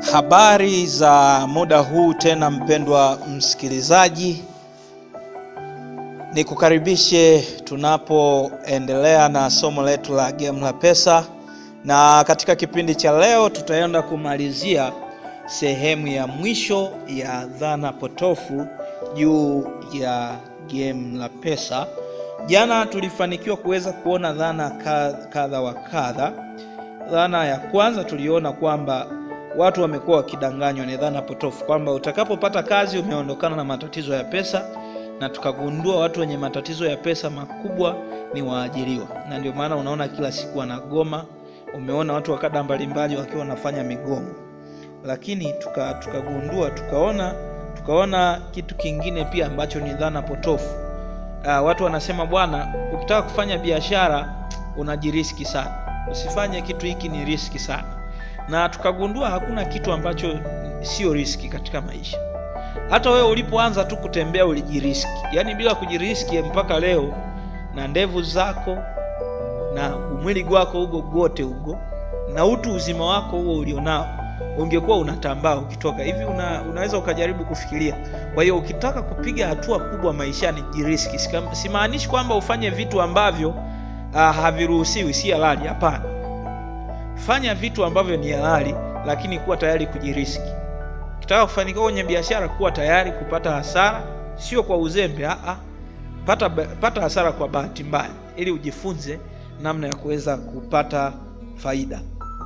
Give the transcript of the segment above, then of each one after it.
Habari za muda huu tena, mpendwa msikilizaji, nikukaribishe tunapoendelea na somo letu la Gemu la Pesa, na katika kipindi cha leo tutaenda kumalizia sehemu ya mwisho ya dhana potofu juu ya Gemu la Pesa. Jana tulifanikiwa kuweza kuona dhana kadha wa kadha. Dhana ya kwanza tuliona kwamba watu wamekuwa wakidanganywa, ni dhana potofu kwamba utakapopata kazi umeondokana na matatizo ya pesa, na tukagundua watu wenye matatizo ya pesa makubwa ni waajiriwa, na ndio maana unaona kila siku wanagoma. Umeona watu wa kada mbalimbali wakiwa wanafanya migomo, lakini tukagundua tuka tukaona tukaona kitu kingine pia ambacho ni dhana potofu. Uh, watu wanasema bwana, ukitaka kufanya biashara unajiriski sana, usifanye kitu hiki, ni riski sana na tukagundua hakuna kitu ambacho sio riski katika maisha. Hata wewe ulipoanza tu kutembea ulijiriski, yaani bila kujiriski mpaka leo, na ndevu zako na umwili gwako hugo gote hugo na utu uzima wako huo ulionao, ungekuwa unatambaa ukitoka hivi. Una, unaweza ukajaribu kufikiria. Kwa hiyo ukitaka kupiga hatua kubwa maishani, jiriski. Simaanishi kwamba ufanye vitu ambavyo uh, haviruhusiwi, si halali, hapana. Fanya vitu ambavyo ni halali, lakini kuwa tayari kujiriski. Ukitaka kufanikiwa kwenye biashara, kuwa tayari kupata hasara, sio kwa uzembe. Aa, pata, pata hasara kwa bahati mbaya, ili ujifunze namna ya kuweza kupata faida.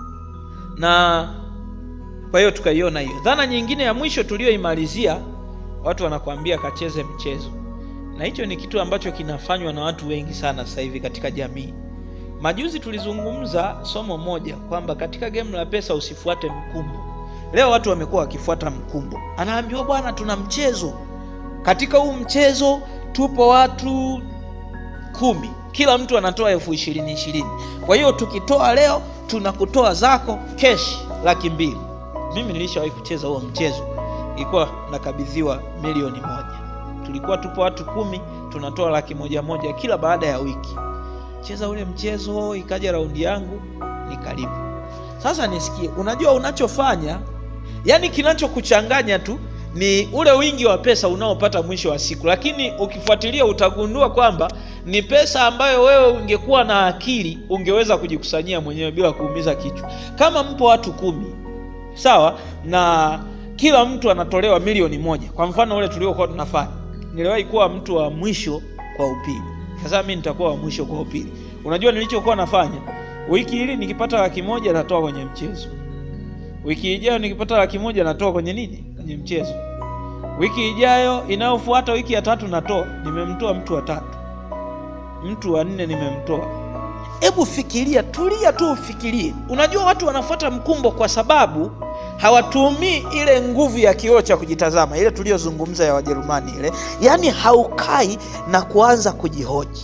Na kwa hiyo tukaiona hiyo dhana. Nyingine ya mwisho tuliyoimalizia, watu wanakuambia kacheze mchezo, na hicho ni kitu ambacho kinafanywa na watu wengi sana sasa hivi katika jamii. Majuzi tulizungumza somo moja kwamba katika gemu la pesa usifuate mkumbo. Leo watu wamekuwa wakifuata mkumbo, anaambiwa bwana, tuna mchezo. Katika huu mchezo tupo watu kumi, kila mtu anatoa elfu ishirini ishirini. Kwa hiyo tukitoa leo tunakutoa zako keshi laki mbili. Mimi nilishawahi kucheza huo mchezo, ilikuwa nakabidhiwa milioni moja. Tulikuwa tupo watu kumi, tunatoa laki moja moja kila baada ya wiki cheza ule mchezo, ikaja raundi yangu nikalipa. Sasa nisikie, unajua unachofanya, yani kinachokuchanganya tu ni ule wingi wa pesa unaopata mwisho wa siku, lakini ukifuatilia utagundua kwamba ni pesa ambayo wewe ungekuwa na akili ungeweza kujikusanyia mwenyewe bila kuumiza kichwa. Kama mpo watu kumi, sawa, na kila mtu anatolewa milioni moja, kwa mfano ule tuliokuwa tunafanya, niliwahi kuwa mtu wa mwisho kwa upili sasa mimi nitakuwa wa mwisho kwa upili. Unajua nilichokuwa nafanya, wiki hili nikipata laki moja natoa kwenye mchezo, wiki ijayo nikipata laki moja natoa kwenye nini, kwenye mchezo, wiki ijayo inayofuata, wiki ya tatu natoa. Nimemtoa mtu wa tatu, mtu wa nne nimemtoa. Hebu fikiria, tulia tu ufikirie. Unajua watu wanafuata mkumbo kwa sababu hawatumii ile nguvu ya kioo cha kujitazama, ile tuliyozungumza ya Wajerumani ile, yaani haukai na kuanza kujihoji.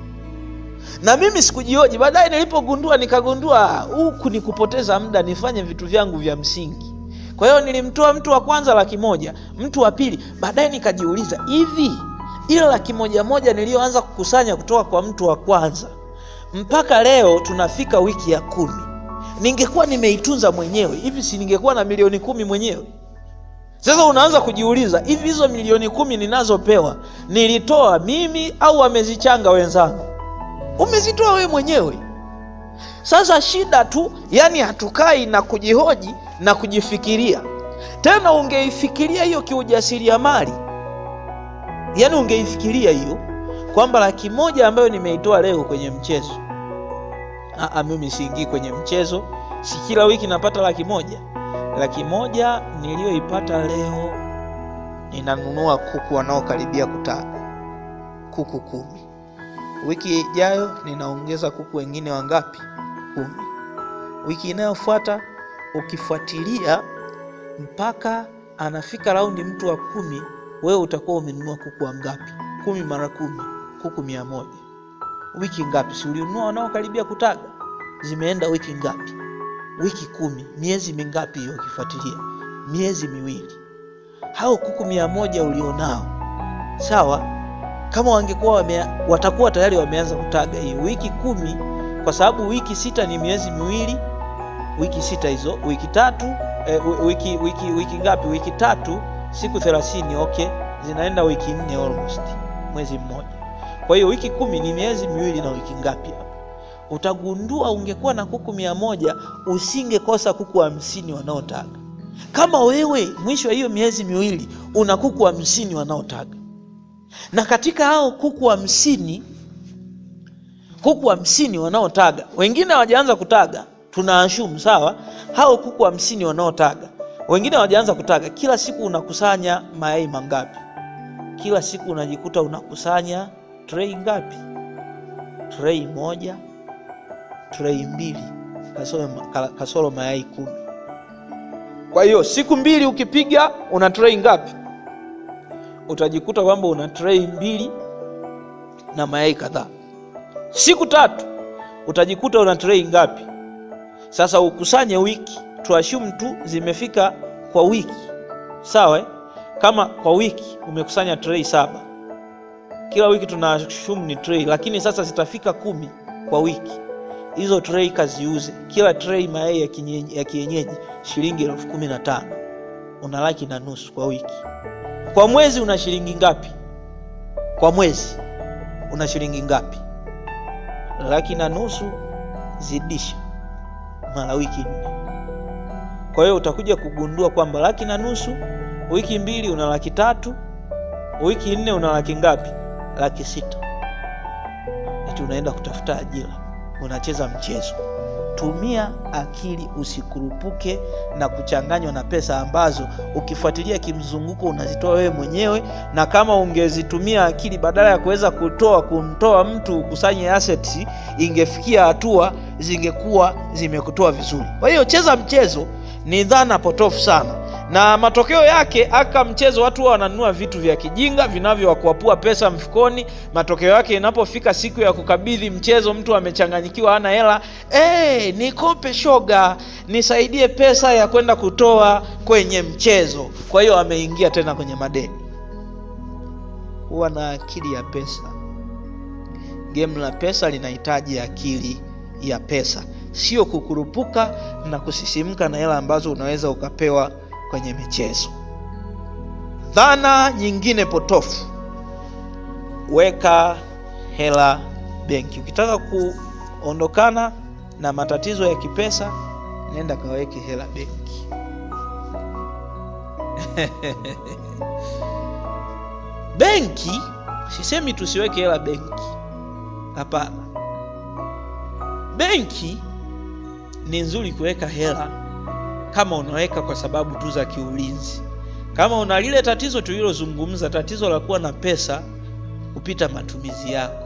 Na mimi sikujihoji, baadaye nilipogundua, nikagundua huku ni kupoteza muda, nifanye vitu vyangu vya msingi. Kwa hiyo nilimtoa mtu wa kwanza laki moja, mtu wa pili. Baadaye nikajiuliza, hivi ile laki moja moja niliyoanza kukusanya kutoka kwa mtu wa kwanza mpaka leo tunafika wiki ya kumi ningekuwa nimeitunza mwenyewe hivi, si ningekuwa na milioni kumi mwenyewe? Sasa unaanza kujiuliza, hivi hizo milioni kumi ninazopewa nilitoa mimi au wamezichanga wenzangu? Umezitoa wewe mwenyewe. Sasa shida tu, yani hatukai na kujihoji na kujifikiria tena. Ungeifikiria hiyo kiujasiriamali, yani ungeifikiria hiyo kwamba laki moja ambayo nimeitoa leo kwenye mchezo Aa, mimi siingii kwenye mchezo, si kila wiki napata laki moja. Laki moja niliyoipata leo ninanunua kuku wanaokaribia kutaga, kuku kumi. Wiki ijayo ninaongeza kuku wengine wangapi? Kumi. Wiki inayofuata ukifuatilia mpaka anafika raundi mtu wa kumi, wewe utakuwa umenunua kuku wangapi? Kumi mara kumi, kuku mia moja. Wiki ngapi? Si ulinunua wanaokaribia kutaga? Zimeenda wiki ngapi? Wiki kumi. Miezi mingapi hiyo? Ukifuatilia miezi miwili. Hao kuku mia moja ulionao, sawa, kama wangekuwa wame, watakuwa tayari wameanza kutaga hii wiki kumi, kwa sababu wiki sita ni miezi miwili. Wiki sita hizo, wiki tatu eh, wi- wiki, wiki, wiki ngapi wiki tatu siku thelathini okay zinaenda wiki nne almost mwezi mmoja kwa hiyo wiki kumi ni miezi miwili na wiki ngapi hapa utagundua ungekuwa na kuku mia moja usingekosa kuku hamsini wanaotaga kama wewe mwisho wa hiyo miezi miwili una kuku hamsini wanaotaga na katika hao kuku hamsini kuku hamsini wanaotaga wengine hawajaanza kutaga tunaashumu sawa hao kuku hamsini wanaotaga wengine hawajaanza kutaga kila siku unakusanya mayai mangapi kila siku unajikuta unakusanya trei ngapi trei moja trei mbili kasoro, ka- kasoro mayai kumi kwa hiyo siku mbili ukipiga una trei ngapi utajikuta kwamba una trei mbili na mayai kadhaa siku tatu utajikuta una trei ngapi sasa ukusanye wiki tuashumu tu zimefika kwa wiki sawa eh? kama kwa wiki umekusanya trei saba kila wiki tunaashumu ni trei lakini sasa zitafika kumi kwa wiki hizo trei kaziuze kila trei mayai ya kienyeji, ya kienyeji shilingi elfu kumi na tano una laki na nusu kwa wiki kwa mwezi una shilingi ngapi kwa mwezi una shilingi ngapi laki na nusu zidisha mara wiki nne kwa hiyo utakuja kugundua kwamba laki na nusu wiki mbili una laki tatu wiki nne una laki ngapi laki sita eti unaenda kutafuta ajira unacheza mchezo tumia akili usikurupuke na kuchanganywa na pesa ambazo ukifuatilia kimzunguko unazitoa wewe mwenyewe na kama ungezitumia akili badala ya kuweza kutoa kumtoa mtu ukusanye assets ingefikia hatua zingekuwa zimekutoa vizuri kwa hiyo cheza mchezo ni dhana potofu sana na matokeo yake aka mchezo watu huwa wananunua vitu vya kijinga vinavyowakuapua pesa mfukoni matokeo yake inapofika siku ya kukabidhi mchezo mtu amechanganyikiwa hana hela hey, nikope shoga nisaidie pesa ya kwenda kutoa kwenye mchezo kwa hiyo ameingia tena kwenye madeni huwa na akili ya pesa game la pesa linahitaji akili ya pesa sio kukurupuka na kusisimka na hela ambazo unaweza ukapewa kwenye michezo dhana nyingine potofu weka hela benki ukitaka kuondokana na matatizo ya kipesa nenda kaweke hela benki benki sisemi tusiweke hela benki hapana benki ni nzuri kuweka hela kama unaweka kwa sababu tu za kiulinzi kama una lile tatizo tulilozungumza tatizo la kuwa na pesa kupita matumizi yako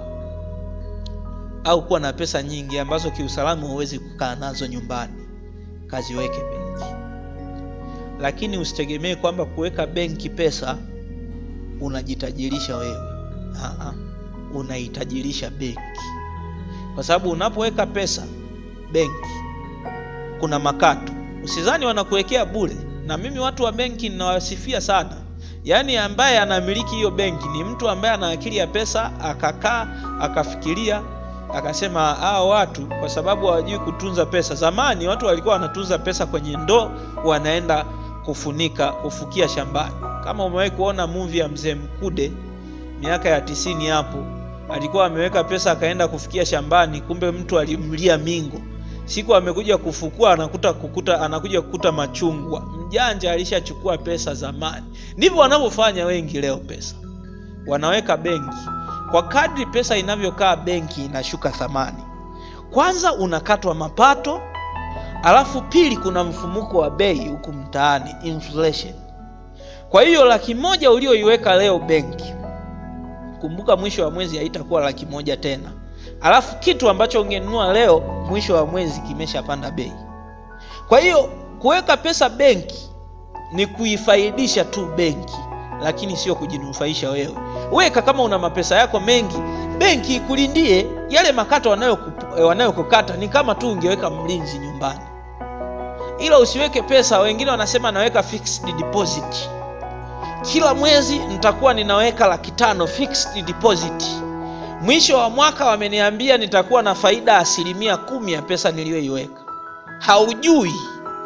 au kuwa na pesa nyingi ambazo kiusalama huwezi kukaa nazo nyumbani kaziweke benki lakini usitegemee kwamba kuweka benki pesa unajitajirisha wewe Aa, unaitajirisha benki kwa sababu unapoweka pesa benki kuna makato usizani wanakuwekea bure na mimi watu wa benki ninawasifia sana yaani ambaye anamiliki hiyo benki ni mtu ambaye ana akili ya pesa akakaa akafikiria akasema hao watu kwa sababu hawajui kutunza pesa zamani watu walikuwa wanatunza pesa kwenye ndoo wanaenda kufunika kufukia shambani kama umewahi kuona movie ya mzee mkude miaka ya tisini hapo alikuwa ameweka pesa akaenda kufikia shambani kumbe mtu alimlia mingo siku amekuja kufukua anakuta kukuta anakuja kukuta machungwa mjanja alishachukua pesa zamani ndivyo wanavyofanya wengi leo pesa wanaweka benki kwa kadri pesa inavyokaa benki inashuka thamani kwanza unakatwa mapato alafu pili kuna mfumuko wa bei huku mtaani inflation kwa hiyo laki moja ulioiweka leo benki kumbuka mwisho wa mwezi haitakuwa laki moja tena alafu kitu ambacho ungenunua leo mwisho wa mwezi kimeshapanda bei kwa hiyo kuweka pesa benki ni kuifaidisha tu benki lakini sio kujinufaisha wewe weka kama una mapesa yako mengi benki ikulindie yale makato wanayokukata wanayo ni kama tu ungeweka mlinzi nyumbani ila usiweke pesa wengine wanasema naweka fixed deposit kila mwezi nitakuwa ninaweka laki tano fixed deposit mwisho wa mwaka wameniambia nitakuwa na faida asilimia kumi ya pesa niliyoiweka haujui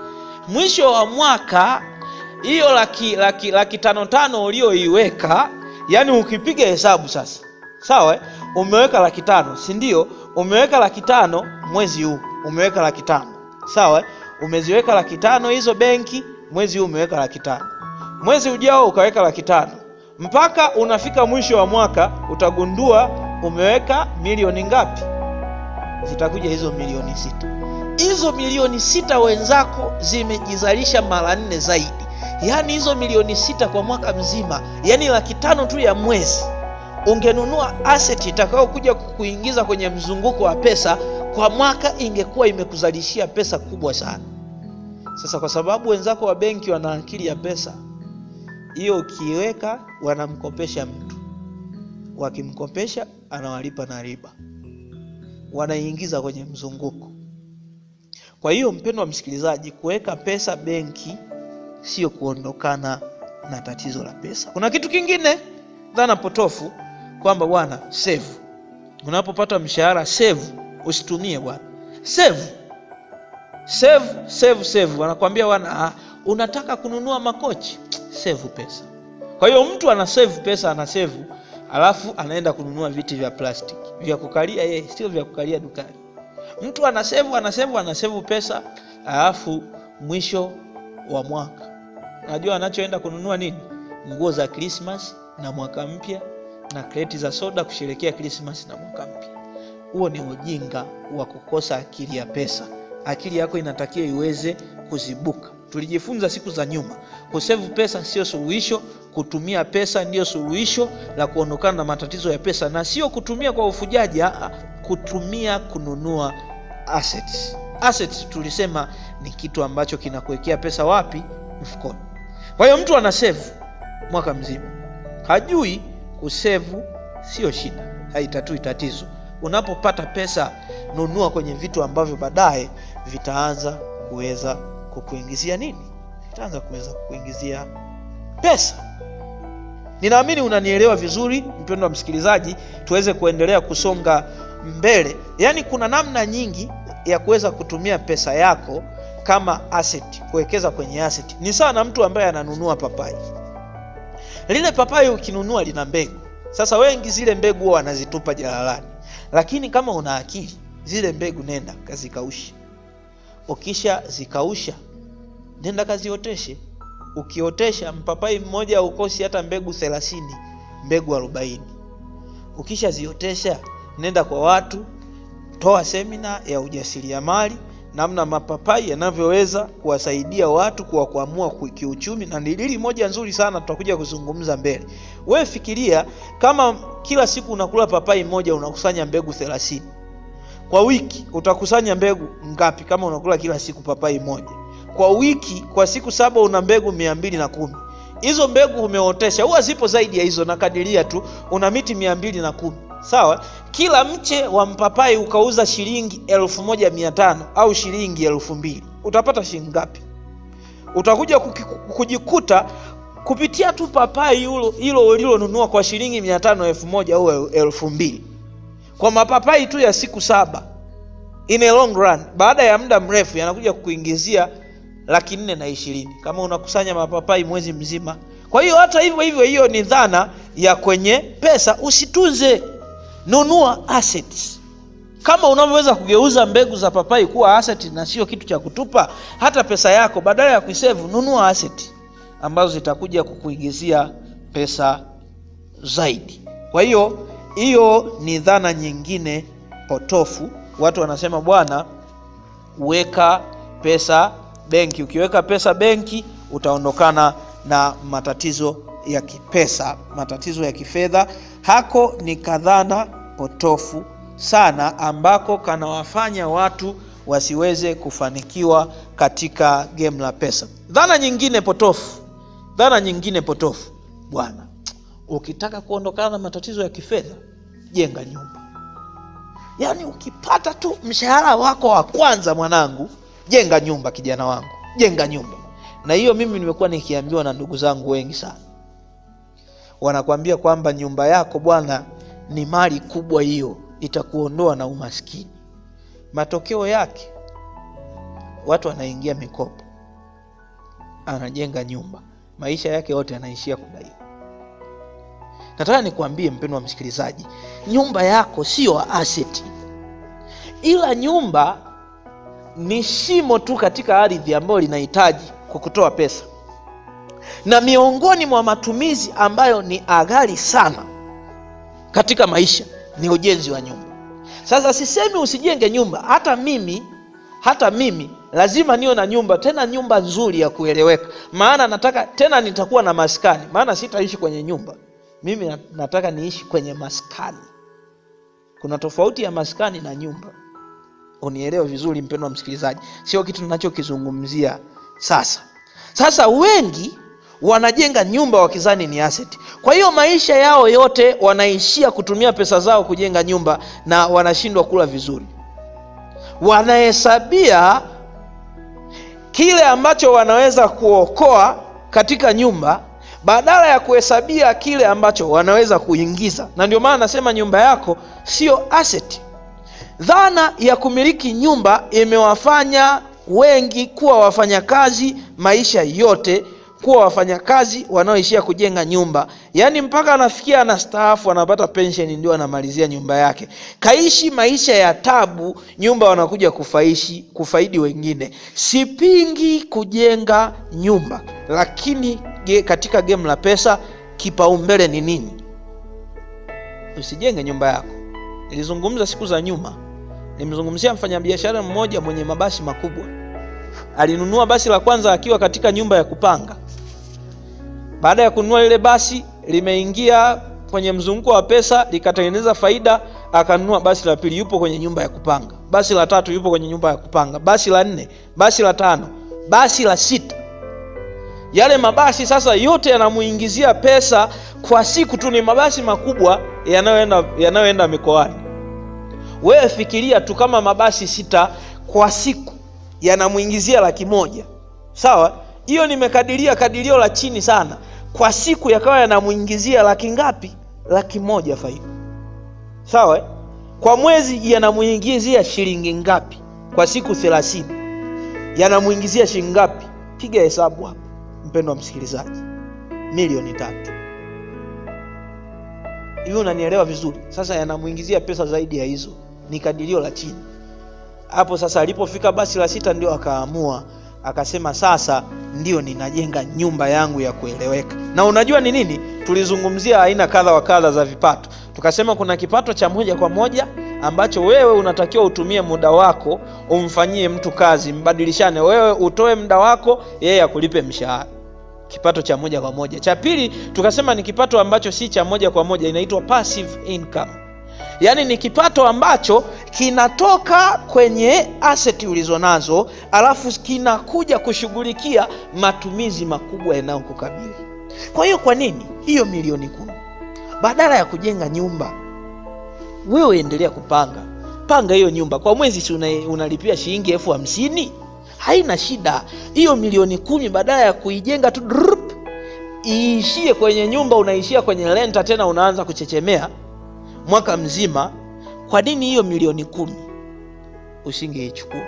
mwisho wa mwaka hiyo laki, laki, laki tano tano ulioiweka yani ukipiga hesabu sasa sawa eh? umeweka laki tano si ndio umeweka laki tano mwezi huu umeweka laki tano sawa eh? umeziweka laki tano hizo benki mwezi huu umeweka laki tano mwezi ujao ukaweka laki tano mpaka unafika mwisho wa mwaka utagundua umeweka milioni ngapi zitakuja hizo milioni sita hizo milioni sita wenzako zimejizalisha mara nne zaidi yaani hizo milioni sita kwa mwaka mzima yaani laki tano tu ya mwezi ungenunua asset itakayokuja kuingiza kwenye mzunguko wa pesa kwa mwaka ingekuwa imekuzalishia pesa kubwa sana sasa kwa sababu wenzako wa benki wana akili ya pesa hiyo ukiiweka wanamkopesha mtu wakimkopesha anawalipa na riba wanaingiza kwenye mzunguko kwa hiyo mpendo wa msikilizaji kuweka pesa benki sio kuondokana na tatizo la pesa kuna kitu kingine dhana potofu kwamba bwana save unapopata mshahara save usitumie bwana save save save save wanakwambia bwana ah, unataka kununua makochi save pesa kwa hiyo mtu ana save pesa ana save alafu anaenda kununua viti vya plastic vya kukalia yeye sio vya kukalia dukani mtu ana save ana save ana save pesa alafu mwisho wa mwaka unajua anachoenda kununua nini nguo za krismas na mwaka mpya na kreti za soda kusherekea krismas na mwaka mpya huo ni ujinga wa kukosa akili ya pesa akili yako inatakiwa iweze kuzibuka tulijifunza siku za nyuma kusevu pesa sio suluhisho kutumia pesa ndiyo suluhisho la kuondokana na matatizo ya pesa na sio kutumia kwa ufujaji aa, kutumia kununua assets. Assets tulisema ni kitu ambacho kinakuwekea pesa wapi mfukoni kwa hiyo mtu ana save mwaka mzima hajui kusevu sio shida haitatui tatizo unapopata pesa nunua kwenye vitu ambavyo baadaye vitaanza kuweza kukuingizia nini vitaanza kuweza kukuingizia pesa ninaamini unanielewa vizuri mpendo wa msikilizaji tuweze kuendelea kusonga mbele yaani kuna namna nyingi ya kuweza kutumia pesa yako kama asset kuwekeza kwenye asset ni sawa na mtu ambaye ananunua papai lile papai ukinunua lina mbegu sasa wengi zile mbegu huwa wanazitupa jalalani lakini kama una akili zile mbegu nenda kazikaushe ukisha zikausha nenda kazioteshe ukiotesha mpapai mmoja ukosi hata mbegu thelathini mbegu arobaini ukishaziotesha nenda kwa watu toa semina ya ujasiriamali namna mapapai yanavyoweza kuwasaidia watu kuwakwamua kiuchumi na ni dili moja nzuri sana tutakuja kuzungumza mbele wewe fikiria kama kila siku unakula papai moja unakusanya mbegu thelathini kwa wiki utakusanya mbegu ngapi kama unakula kila siku papai moja kwa wiki kwa siku saba una mbegu mia mbili na kumi hizo mbegu umeotesha huwa zipo zaidi ya hizo nakadiria tu una miti mia mbili na kumi sawa kila mche wa mpapai ukauza shilingi elfu moja mia tano au shilingi elfu mbili utapata shilingi ngapi utakuja kujikuta kupitia tu papai hilo ulilonunua kwa shilingi mia tano elfu moja au elfu mbili kwa mapapai tu ya siku saba in a long run baada ya muda mrefu yanakuja kukuingizia laki nne na ishirini kama unakusanya mapapai mwezi mzima kwa hiyo hata hivyo hivyo hiyo ni dhana ya kwenye pesa usitunze nunua assets kama unavyoweza kugeuza mbegu za papai kuwa asset na sio kitu cha kutupa hata pesa yako badala ya kuisevu nunua asset ambazo zitakuja kukuingizia pesa zaidi kwa hiyo hiyo ni dhana nyingine potofu watu wanasema bwana weka pesa benki ukiweka pesa benki utaondokana na matatizo ya kipesa matatizo ya kifedha hako ni kadhana potofu sana ambako kanawafanya watu wasiweze kufanikiwa katika game la pesa dhana nyingine potofu dhana nyingine potofu bwana ukitaka kuondokana na matatizo ya kifedha jenga nyumba yaani ukipata tu mshahara wako wa kwanza mwanangu jenga nyumba kijana wangu jenga nyumba na hiyo mimi nimekuwa nikiambiwa na ndugu zangu wengi sana wanakwambia kwamba nyumba yako bwana ni mali kubwa hiyo itakuondoa na umaskini matokeo yake watu wanaingia mikopo anajenga nyumba, maisha yake yote yanaishia kudaiwa. Nataka nikuambie mpendo wa msikilizaji, nyumba yako siyo aseti, ila nyumba ni shimo tu katika ardhi ambayo linahitaji kukutoa pesa, na miongoni mwa matumizi ambayo ni aghali sana katika maisha ni ujenzi wa nyumba. Sasa sisemi usijenge nyumba, hata mimi hata mimi lazima niwe na nyumba, tena nyumba nzuri ya kueleweka, maana nataka tena nitakuwa na maskani, maana sitaishi kwenye nyumba. Mimi nataka niishi kwenye maskani. Kuna tofauti ya maskani na nyumba, unielewe vizuri mpendo wa msikilizaji, sio kitu ninachokizungumzia sasa. Sasa wengi wanajenga nyumba wakizani ni asset. Kwa hiyo maisha yao yote wanaishia kutumia pesa zao kujenga nyumba na wanashindwa kula vizuri. Wanahesabia kile ambacho wanaweza kuokoa katika nyumba badala ya kuhesabia kile ambacho wanaweza kuingiza, na ndio maana nasema nyumba yako sio asset. Dhana ya kumiliki nyumba imewafanya wengi kuwa wafanyakazi maisha yote kuwa wafanyakazi wanaoishia kujenga nyumba, yaani mpaka anafikia anastaafu, anapata pensheni, ndio anamalizia nyumba yake. Kaishi maisha ya tabu, nyumba wanakuja kufaishi kufaidi wengine. Sipingi kujenga nyumba, lakini ge, katika game la pesa kipaumbele ni nini? Usijenge nyumba yako. Nilizungumza siku za nyuma, nimzungumzia mfanyabiashara mmoja mwenye mabasi makubwa. Alinunua basi la kwanza akiwa katika nyumba ya kupanga. Baada ya kununua lile basi, limeingia kwenye mzunguko wa pesa, likatengeneza faida, akanunua basi la pili, yupo kwenye nyumba ya kupanga. Basi la tatu, yupo kwenye nyumba ya kupanga. Basi la nne, basi la tano, basi la sita. Yale mabasi sasa yote yanamuingizia pesa kwa siku tu, ni mabasi makubwa yanayoenda yanayoenda mikoani. Wewe fikiria tu kama mabasi sita kwa siku yanamuingizia laki moja, sawa? Hiyo nimekadiria kadirio la chini sana, kwa siku yakawa yanamuingizia laki ngapi? Laki moja faida, sawa? Kwa mwezi yanamuingizia shilingi ngapi? Kwa siku thelathini yanamuingizia shilingi ngapi? Piga hesabu hapo, mpendo wa msikilizaji, milioni tatu. Hivi unanielewa vizuri? Sasa yanamuingizia pesa zaidi ya hizo, ni kadirio la chini hapo. Sasa alipofika basi la sita, ndio akaamua akasema, sasa ndio ninajenga nyumba yangu ya kueleweka. Na unajua ni nini? Tulizungumzia aina kadha wa kadha za vipato, tukasema kuna kipato cha moja kwa moja ambacho wewe unatakiwa utumie muda wako umfanyie mtu kazi, mbadilishane, wewe utoe muda wako, yeye akulipe mshahara kipato cha moja kwa moja. Cha pili tukasema ni kipato ambacho si cha moja kwa moja, inaitwa passive income, yaani ni kipato ambacho kinatoka kwenye aseti ulizonazo, alafu kinakuja kushughulikia matumizi makubwa yanayokukabili. Kwa hiyo, kwa nini hiyo milioni kumi badala ya kujenga nyumba, wewe endelea kupanga panga hiyo nyumba kwa mwezi, si unalipia shilingi elfu hamsini haina shida. Hiyo milioni kumi badala ya kuijenga tu drup, iishie kwenye nyumba, unaishia kwenye renta, tena unaanza kuchechemea mwaka mzima. Kwa nini hiyo milioni kumi usingeichukua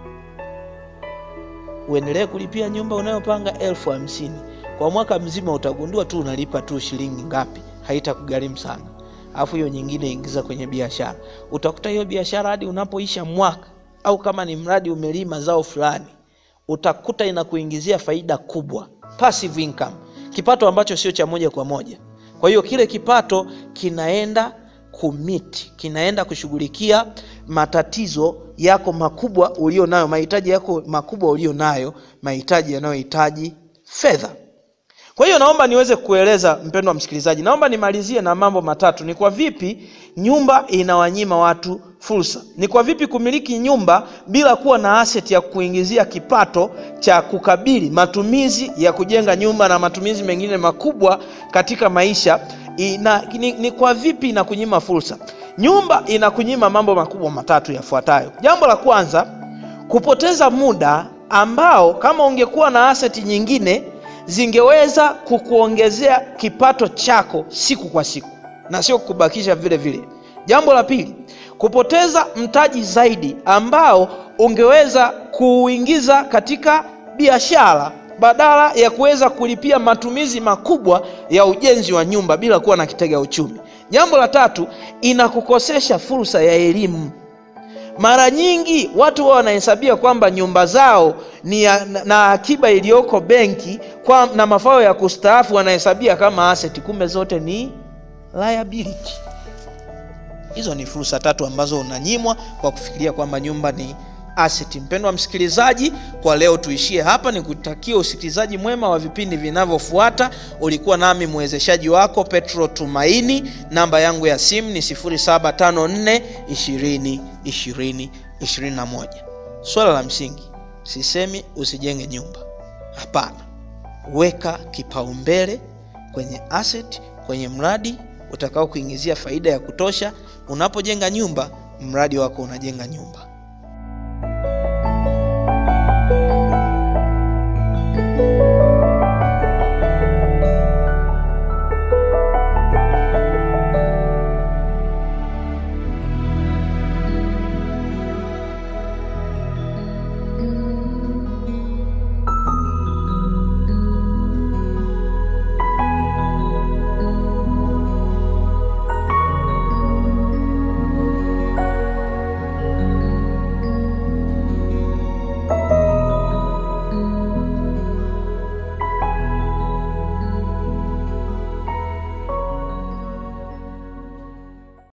uendelee kulipia nyumba unayopanga elfu hamsini kwa mwaka mzima? Utagundua tu unalipa tu shilingi ngapi, haitakugharimu sana. Alafu hiyo nyingine ingiza kwenye biashara, utakuta hiyo biashara hadi unapoisha mwaka au kama ni mradi umelima zao fulani, utakuta inakuingizia faida kubwa, passive income, kipato ambacho sio cha moja kwa moja. Kwa hiyo kile kipato kinaenda kumiti, kinaenda kushughulikia matatizo yako makubwa ulio nayo, mahitaji yako makubwa ulio nayo, mahitaji yanayohitaji fedha. Kwa hiyo naomba niweze kueleza, mpendwa msikilizaji, naomba nimalizie na mambo matatu. Ni kwa vipi nyumba inawanyima watu fursa? Ni kwa vipi kumiliki nyumba bila kuwa na asset ya kuingizia kipato cha kukabili matumizi ya kujenga nyumba na matumizi mengine makubwa katika maisha ina, ni, ni kwa vipi inakunyima fursa? Nyumba inakunyima mambo makubwa matatu yafuatayo. Jambo la kwanza, kupoteza muda ambao kama ungekuwa na asset nyingine zingeweza kukuongezea kipato chako siku kwa siku na sio kukubakisha vile vile. Jambo la pili, kupoteza mtaji zaidi ambao ungeweza kuuingiza katika biashara badala ya kuweza kulipia matumizi makubwa ya ujenzi wa nyumba bila kuwa na kitega uchumi. Jambo la tatu, inakukosesha fursa ya elimu. Mara nyingi watu wao wanahesabia kwamba nyumba zao ni ya, na, na akiba iliyoko benki kwa, na mafao ya kustaafu wanahesabia kama asset, kumbe zote ni liability. Hizo ni fursa tatu ambazo unanyimwa kwa kufikiria kwamba nyumba ni asset. Mpendwa msikilizaji, kwa leo tuishie hapa. Ni kutakia usikilizaji mwema wa vipindi vinavyofuata. Ulikuwa nami mwezeshaji wako Petro Tumaini. Namba yangu ya simu ni 0754 20 20 21. Swala la msingi, sisemi usijenge nyumba, hapana. Weka kipaumbele kwenye asset, kwenye mradi utakao kuingizia faida ya kutosha. Unapojenga nyumba, mradi wako unajenga nyumba.